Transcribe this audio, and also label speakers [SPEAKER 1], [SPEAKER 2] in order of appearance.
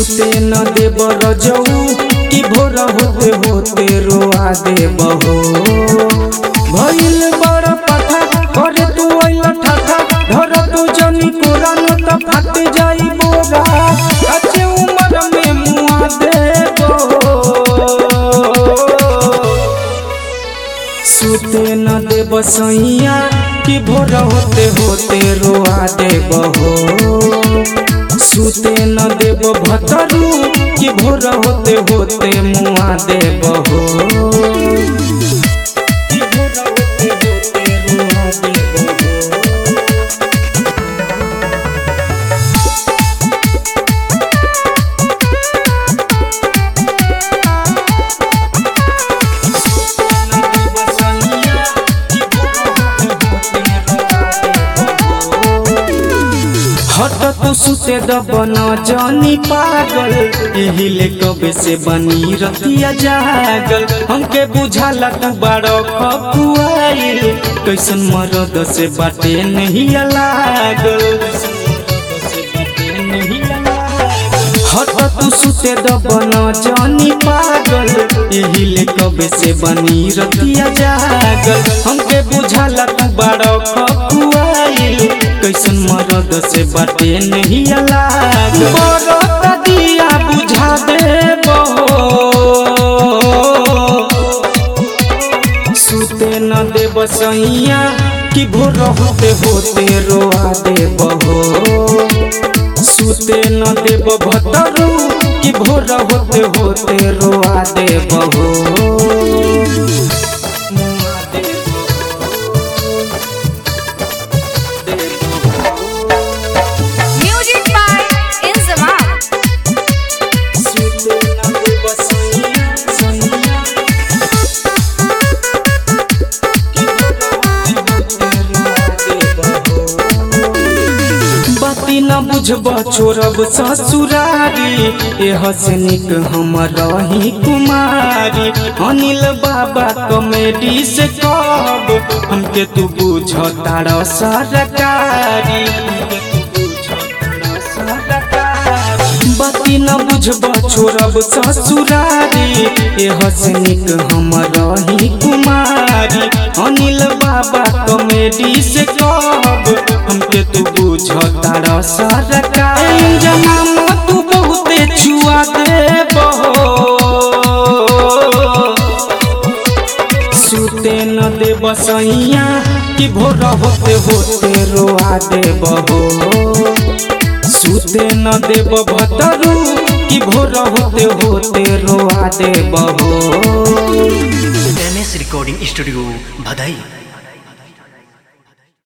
[SPEAKER 1] सुते न देब रजऊ कि भोर होते होते रोआ देब हो भइल बड़ पथा करे तू अइल ठाठा धर तू जनी कोरा न त फाट जाई बोरा अच्छे उम्र में मुआ देबो सुते न देब सैया कि भोर होते होते रोआ देब हो सुते न देब भतरू कि भोर होते होते मुआ देब हो कि भोर होते होते रुआ देब हो। हट तो सुते दबन जानी पागल यही ले कबे से बनी रतिया जागल हमके बुझाला तू बारो खपुआइल कैसन मरद से बाटे नहीं लागल हट तू सुते दबन जानी पागल यही ले कबे से बनी रतिया जागल हमके बुझाला तू बारो खपुआइल कैसन मरद से बाटे नहीं लाग बरत दिया बुझा दे सुते न देब सैया कि भोर होते होते रोआ देब हो सुते न देब भतरू कि भोर होते होते रोआ देब हो मुआ देब
[SPEAKER 2] Music by Inzamam.
[SPEAKER 1] सुते न देब सैया सैया बाती न बुझब छोड़ब ससुरारी एह से निक हम रही कुमारी अनिल बाबा कॉमेडी से कब हमके तू बुझ तार सरकारी बाती न बुझब छोड़ब ससुरारी एह से निक हम रही कुमारी अनिल बाबा कॉमेडी से कब हमके तू बुझ तार सरकारी जमाम तू बहुते छुआ देब सुते न देब सैया कि भोर होते होते रोआ देब हो सुते न देब भतरू कि भोर होते होते रोआ देब हो
[SPEAKER 3] एम एस रिकॉर्डिंग स्टूडियो भदई